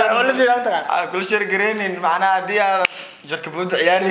oo la jeeda mataqaan aa kula sheergareynin macnaha haddii aad jarkabooda ciyaari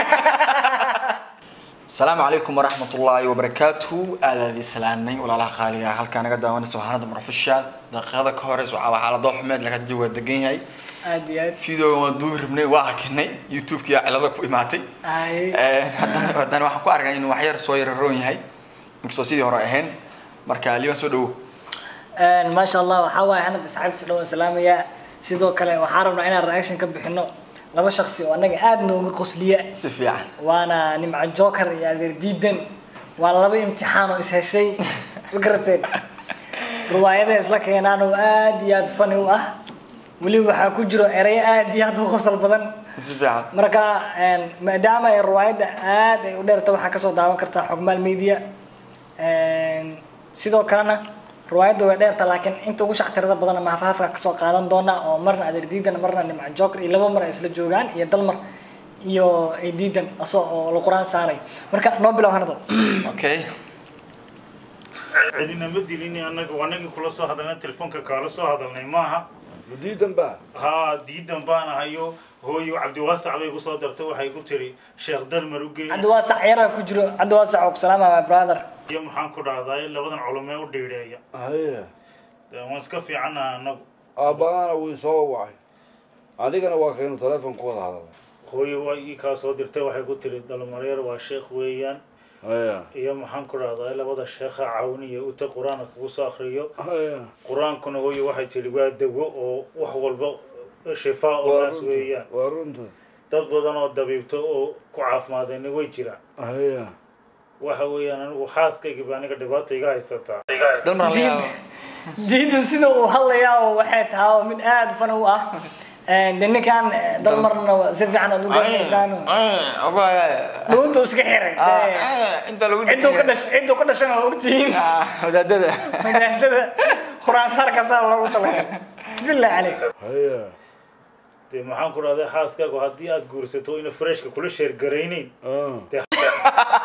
asalaamu calaykum waraxmat ullaahi wabarakaatuhu aadaadi salaanay walaalaha qaaliga halkaa naga daawanaysa waxaanada marofishaal daqiiqada ka horeysa waxaa waxaa la doo xumeed laga waa degan yahay aad iyo aad video waan duubi rabnay waa arkinay youtube-kii cilada ku imaatay ay haddana haddana waxaan ku arkay inuu waxyar soo yararoon yahay inkastoo sidii hore ahayn marka liban soo dhawo maasha allah waxaa waaye anada asxaabtiisa dhow salaamaya sidoo kale waxaan rabnaa inaan reaction ka bixino laba shaksi oo annaga aad nooga qosliya si fiican waana nimco joker iyo adeer diidan waa laba imtixaan oo is heshay ma garateen riwaayada isla keenaan oo aad iyo aad fani u ah weliba waxaa ku jiro ereyo aad iyo aad u qosol badan si fiican marka maadaama ay riwaayadda aad ay u dheerta waxaa kasoo daawan kartaa xogmaal media sidoo kalena riwaayadda way dheerta laakiin inta ugu shactirada badan ama hafhaafka kasoo qaadan doona oo marna adeer diidan marna nimco joker iyo laba mar ay isla joogaan iyo dalmar iyo ay diidan asoo oo la quraan saaray marka noo bilow hanado okay cidina ma dilini annaga wanagii kula soo hadalnay telefoonka kaala soo hadalnay maaha diidan baa haa diidan baan ahayo hooyo cabdiwaasac bay kusoo dartay waxay ku tiri sheekh dalmar u geey cabdi waasac yaraa ku jiro cabdi waasac oo ku salaama my brother iyo maxaan ku dhahday labadan culumee u dhiidheeya haye dee waan iska fiicannaha annagu aabbaana wuu soo wacay adigana waa kaynu teleefon ku wada hadalay hooyo waa ii kaa soo dirtay waxay ku tiri dalmaryar waa sheekh weeyaan haya iyo maxaan ku dhahday labada sheekha caawiniya uta qur-aanka kugu soo akriyo haya qur-aankuna hooyo waxay tiri waa dawo oo wax walba shifaa oo waa naas runta weeyaan waa runta dad badan oo dabiibto oo ku caafimaadayna way jiraan haya waxa weeyaan anigu xaaskayga baa aniga dhibaata iga haysataa dalmar laga yaabo diidan sida uu hadlayaa oo waxay tahay oo mid aad fani u ah de ninkan dalmarna si fiican aad u garanaysaan dhuunta uu iska xiray inta lagu cidduu ka dhash cidduu ka dhashana waa ogtihiin wadaadada wadaadada khuraansaarkasaa loogu talagalay billahi caleyk haya dee maxaan ku dhahday xaaskaagu haddii aad guursato ina freshka kula sheergaraynayn ah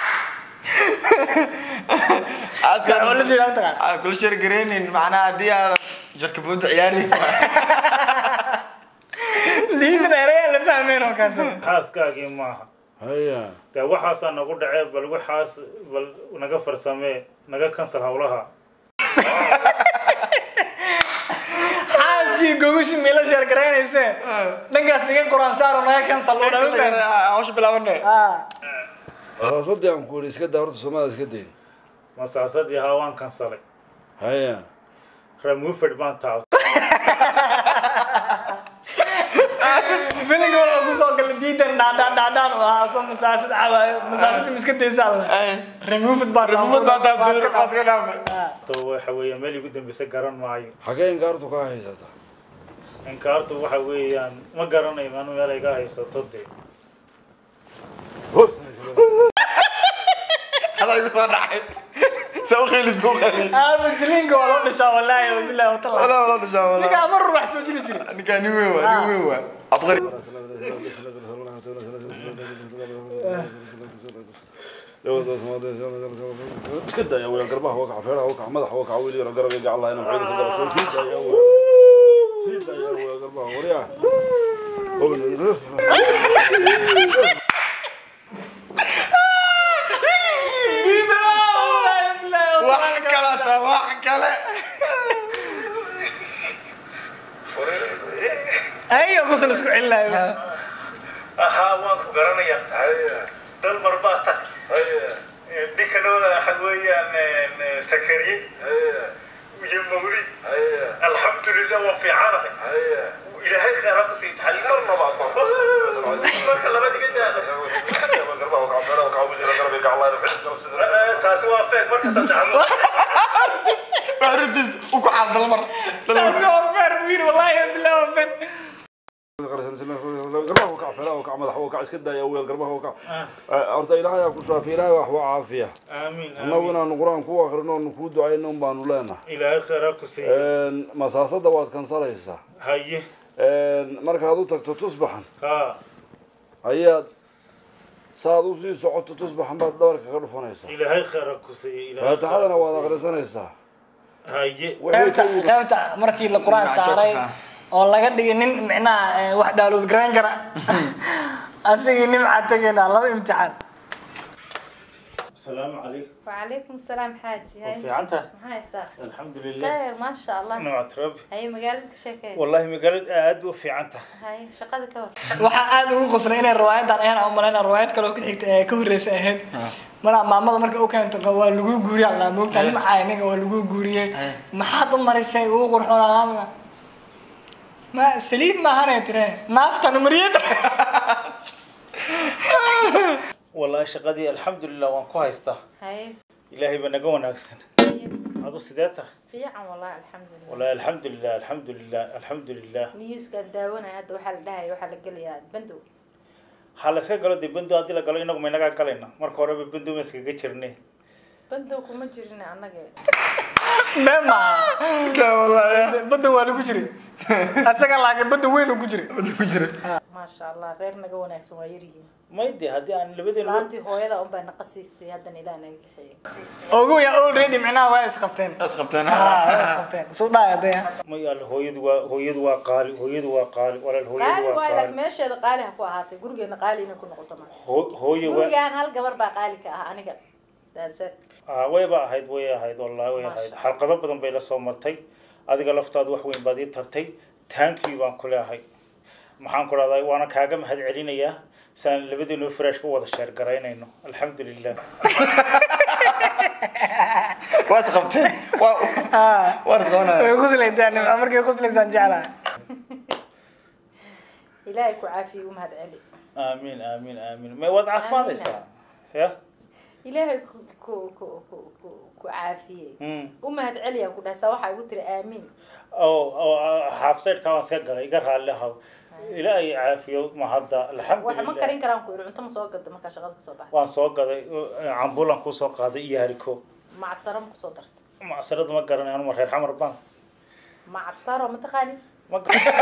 oo la jeeda mataqaan aa kula sheergareynin macnaha haddii aad jarkabooda ciyaari diidan erayaa la fahmeen oo kaas xaaskaagii maaha haya dee waxaasaa nagu dhacee bal waxaas bal naga farsamee naga kansal hawlaha xaaskii gogushi meela sheer garaynaysee dhankaas iga quraan saaro naga kansal oo dhan fahmeen hawsha bilaabane asaasadii aan ku yidhi iska daa horta soomaalida iska dayn masaasadii haa waan kansalay haya ramufed baan taab filinka wuxuu kusoo galay diidan dhaadhaan dhaadhaan oo ahaa soo masaasad cawaayo masaasada miska daysaa la removed baa rumad baa taabtay iska dhaafay to waxa weeya meel igu dambeysa garan maayo xagee inkaartu kaa haysataa inkaartu waxa weeyaan ma garanayo man meel iga haysato dee hadaa igu soo dhacay saa u qeylis ku qeylis aaba jiliinka waa loo dhishaa wallaahi wa billahi wa taala wala wala dhishaa wala ninka amar wax soo jiri jiray ninkaa nin weyn waa nin weyn waa abqari iska daya weeyaan garbaha waa kaca feeraha waa kaca madaxa waa kaca weli yaro garab gaca allah inuu xayri ka darasay sii daya sii daya weeyaan garbaha waryaa wax kale taa wax kale ay kusal isku celinayo ahaa waan ku garanaya dalmar baa tag ninkanooda waxa weeyaan sakariye iyo mawlid alxamdulilah waa fiicanahay ilaahay khayra ku sii taxay marka laba diga taasi waa feeg marka saddexaad waxruntiis u ku xaal dalmar taasi waa feer buu yidhi wallaahi wa billahi wa feer garbaha waa kaca feeraha waa kaca madaxa waa kaca iska daya weeyaan garbaha waa kaca horta ilaahay aa ku shaafiya ilaahay wax waa caafiya aamiin annagu inaanu qur-aan ku akrino oonu kuu ducayno un baanu leenahay ilaahay khayra ku sii masaasada waad kansalaysaa haye markaad u tagto tusbaxan ha ayaad saad usii socoto tusbaxan baad dhabarka ka dhufanaysaa ilaahay khayra ku sii ilaahay faatixadana waad akrisanaysaa haye Wixii qaybta ka yimid- qaybta markii la quraan saaray oo laga dhigay nin micnaha eh, wax dhaaluud garayn kara asigii nimcaa tegaynaa laba imtixaan asalaamu calaykum وعليكم السلام حاجي هاي fiicanta maxaa haysaa alxamdu lilah khayr maasha allah nimcat rabbi haye magaalada ka sheekee wallahi magaalada aad u fiicanta haye shaqada ka hor waxaa aada ugu qoslay inay riwaayadan ahayn aan umalayna riwaayad kaloo ka xigta ee ka horreysa ahayd mana maamada marka u keento waa lagu guuriya allaa moogtaa nimcaa ninga waa lagu guuriyey maxaad u marisay ugu qurxoonaa ma saliid maahanay tire naaftan mariyada wallahi shaqadii alxamdulilah waan ku haystaa haye ilaahay ba naga wanaagsan adu sidee tahay fiican wallahi alxamdulilah wallahi alxamdulilah alxamdulilah alxamdulilah newskaan daawanaya hadda waxaa la dhahaya waxaa la gelayaa bandow ha la iska galo dee bendo haddii la galo inagu ma inagaa galayna marka horeba bendo ma iskaga jirne bandow kuma jirin annaga mema badda waa lagu jiray asaga laakiin badda weyn uu ku jiray maasha allah reer naga wanaagsan waa yaryihiin may de haddii aan labadeena islaantii hooyada unbaa naqa siisay haddana ilaah naga kaxeeyey ogu ya already micnaha waa isqabteen isqabteen Ah, waa isqabteen suu dhaaya daya may alle hooyadu waa hooyadu waa qaali hooyadu waa qaali walaal hooyadu qaali waa waay laakiin qaali meesheeda qaali ha ku ahaatay gurigeena qaali inay ku noqoto ma Hoo- hooyo waa gurigaan hal gabar baa qaali ka ah aniga daase ah wayba ahayd way ahayd wallahi way ahayd Masha xalqado badan bay la soo martay adiga laftaadu wax weyn baad ii tartay taankii baan ku leehay maxaan ku dhahday waana kaaga mahad celinayaa saan labadeenu fresh ku wada sheer garaynayno alxamdulilah waa isqabteen waa waa isqabanaya way quslaydaa nimca markay quslaysaan jeclaa ilaahay ku caafiye u mahad celi aamiin aamiin aamiin may waad caafimaadaysaa ya ilaahay ku ku ku ku ku ku caafiyey Mm. u mahad celiyaan ku dhahay saa waxaa igu tiri aamiin oo oo xaafsaydka waan iska galay iga raalli ahaw ilaahay caafiyo mahadda wax ma alxamdulilah karin karaan ku yidhi cunto ma soo gada markaa shaqada kasoo baxay waan soo gaday cambulan kusoo qaaday iyo hariko macsaro ma kusoo darta macsarada ma garanay anuma reer xamar baan macsaro ma taqaanin ma garanay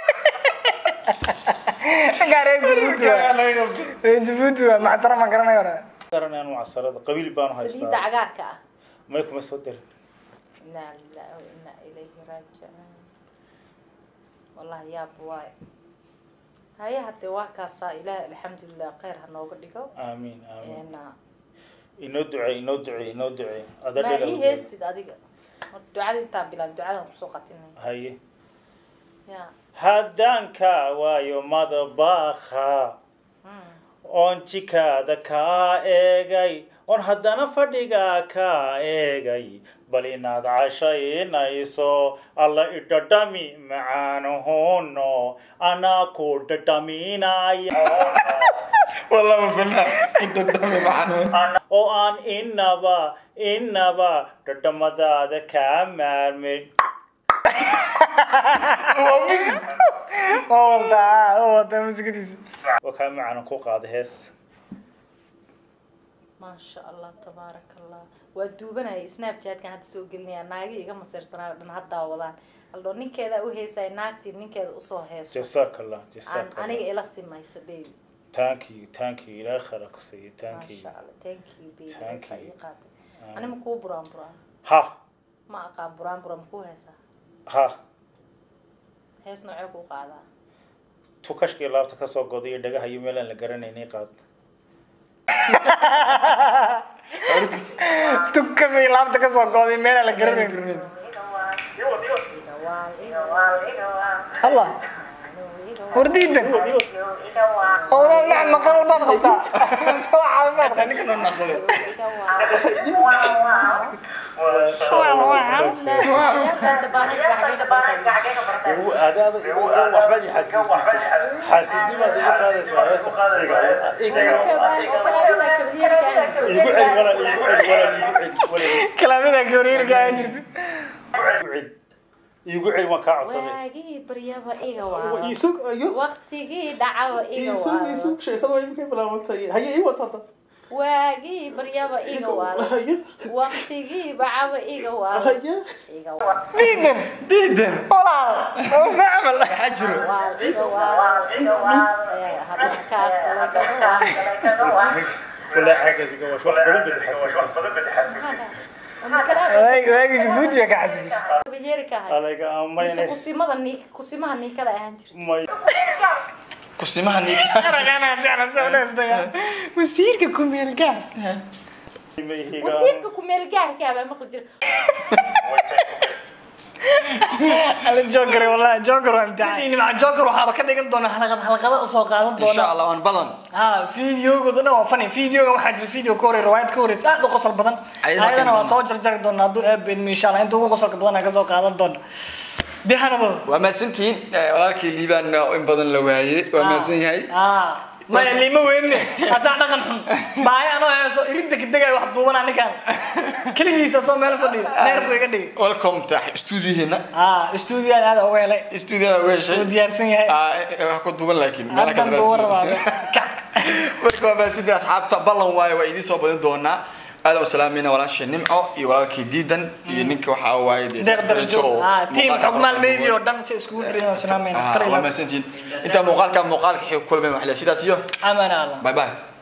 Angaa reer Djibouti waa reer Djibouti waa macsaro ma garanayo hore garanay anu macsarada qabiil baanu saliidda haystaa cagaarka ah may kuma soo darin inaa lillahi wa inaa ilayhi raajicuun wallahi yaab waayo haye haddee waa kaasaa ilaahay alxamdulilah khayr ha nooga dhigo aamiin aamiin Een, inoo ducey inoo ducey inoo ducey ada ma ii dhega heestid adiga Mar ducada intaan bilaab ducadan kusoo qatinay haye ya haddaan ka waayo madabakha Mm. oon jikaada kaa eegay oon haddana fadhiga kaa eegay bal inaad cashaynayso alla idhadhami macaanuhuno anaa ku dhadhaminaya والله ما فينا انت قدامي معنا oo aan inaba inaba dhadhamadaada kaa maarmin waa wadaa waa wadaa musikadiisa oo kaa macaanan ku qaada hees maasha allah tabaaraka allah waa duubanaya snapchatkan hadda soo gelinaya naagi iga maseersanaayo dhan haddaa wadaan aldho ninkeeda u heesaya naagtii ninkeeda usoo heeso jazaak allah aan jazaak aniga allah ila simayso baby thank you thank you ilaahay khayr ha ku siiyo thank you maasha allah thank you baby Thank heesaa you. ii qaatay ani ma kuu buraan buraan ha ma aqaan buraan buraan makuu heesaa ha hees noocee kuu qaadaa tukashkii laabta kasoo goday iyo dhagaha iyo meel aan la garanaynay qaad tukashay laabta kasoo gooday meelaa la garanayn allah wardiidan howlaa dhac maqal baad qabtaa soo caafimaad qab ninka noo naqsaday kalaamida gawriirka aan jirta iigu celi waan kaa codsaday waagii baryaba iga waaba isug ayo waqtigii dhacaba iga isug waaba isug sheekadu waa imikay bilaabantay haye ii wata waagii baryaba iga waaba haye waqtigii bacaba iga waaba haye iga waaba diidan diidan walaal oo sacmal maxaa jiro waal iga waaba iga waaba Ee, habakaas kale kaga waaba wala xagga iga wax badan bad xasuusin ama kala waagi waagi jabuuti ka xasuusis yeeri ka ahay alayga mise amayne kusimada ni kusimaha niikada ahaan jirta may kusimaha ninka wasiirka kumeel gaar wasiirka kumeel gaarka abaa maqli jira ala joker wallahi joker waa imtixaan maca joker waxaaba ka dhigan doona halaqad halaqada usoo qaadan insha doona allah waan balan ha videogooda dhan waa funny videoga waxaa jira video ka horey riwaayad ka horeysa aad u qosol badan Ayadana ayadana waa keentana. soo jarjari doona hadduu eebeedmo insha allah inta ugu qosolka badan aan kasoo qaadan doona dehanadooda waa mahadsantihiin Eh, walaalkii liibaan oo in badan la waayey waa mahadsan yahay ah maya lima weynne asaa dhaqan xun baaya anoo heeso iridda kadegaya wax duubanaa ninkaan keligiisa soo meel fadhiyo neerku iga dhigi welcome ta studioheena ah stuudiyan aada uga helay studiona u heshay uu diyaarsan yahay Ah, eh, wax ku duuban laakiin meela ka haddan duuban rabaa kac marka waa mahadsantihiin asxaabta ballan waaye waa idiin soo badin doonaa aada u salaamayna walaashii nimco iyo walaalkii diidan iyo ninka waxaa waaye dee deeq darajo oo ah tiim muuqaalka xogmaal quruxda media oo badan. dhan si iskugu xiran salaamayna Ah, waa mahadsantihiin intaa muuqaalka muuqaalka xig kulmay waxle sidaas iyo amana allah bye bye